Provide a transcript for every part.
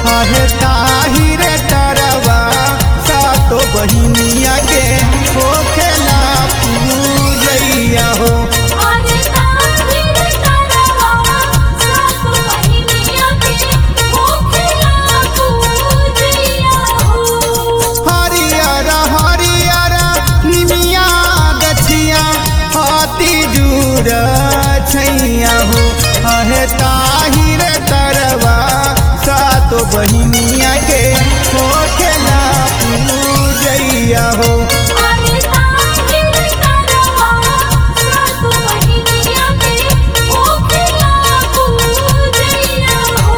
आहे ताही रे तरवा सातो बहिनिया के होखेला पूजैया हो अरे ताहिर तरवा सात बहिनिया के होखेला पूजैया हो हरियर हरियर निमिया गछिया हाथी जुर छैया हो आहे ताही रे तरवा सातो बहिनिया के होखेला पूजैया हो अरे ताहिर तरवा सात बहिनिया के होखेला पूजैया हो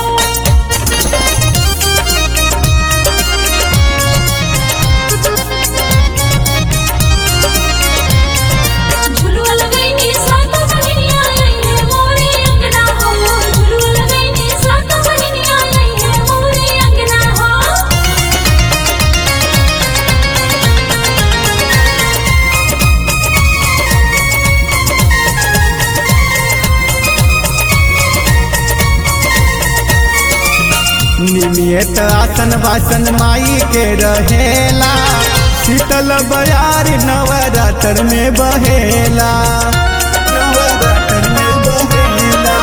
झुलुआ लगैनी सात बहिनिया लइहे मोरे अंगना हो झुलुआ लगैनी सात बहिनिया लइहे मोरे अंगना हो निमियत आसन वासन माई के रहेला शीतल बयार नवरात्र में बहेला नवरात्र में बहेला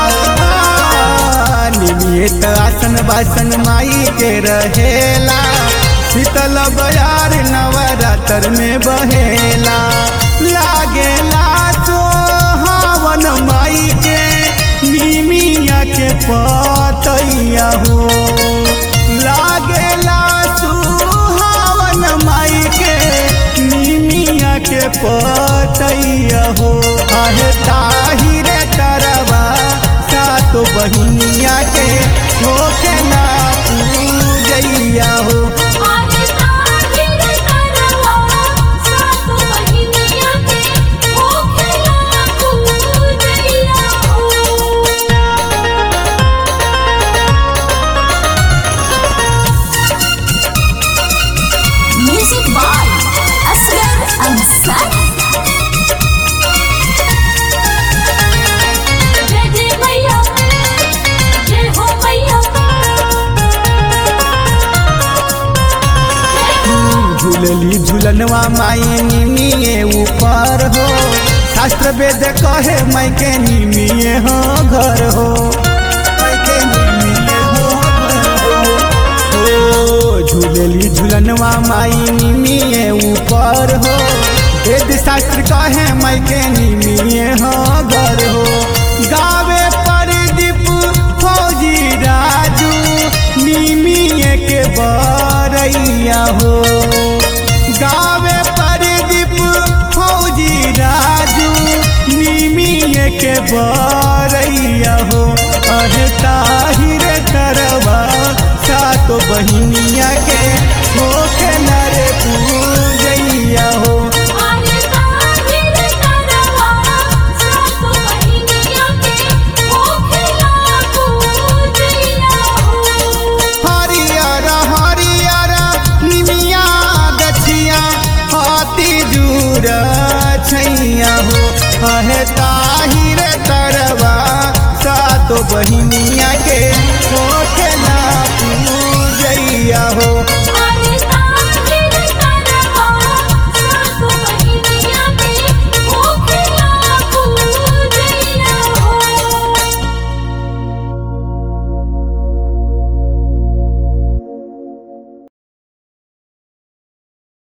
निमियत आसन वासन माई के रहेला शीतल बयार नवरात्र में बहेला लागेला हवन माई के निमिया के पतैया हो लागेला सुहावन माई के निमिया के पतैया हो आहे ताही रे तरवा सातो बहिनिया के होखेला पूजैया हो अरे ताहिर तरवा सात बहिनिया के होखेला पूजैया हो Music by Asghar Ansari. जय जय मैया जय हो मैया झूलली झूलनवा माई निमिये ऊपर हो शास्त्र वेद कहे माई के निमिये हो घर हो माई के निमिये हो घर हो। हो झूलली झूलनवा माई निमिये ऊपर हो वेद शास्त्र कहे माई के निमिये हो घर हो गावे परदीप फौजी राजू निमिये के बरैया हो गावे परदीप फौजी राजू निमिये के बरैया हो अहे ताहिर करवा सातो बहिनिया के होके नरे पूजैया हो अरे ताहिर तरवा सात बहिनिया के होखेला पूजैया हो हरियर हरियर निमिया गछिया हाथी जुर छैया हो अहे ता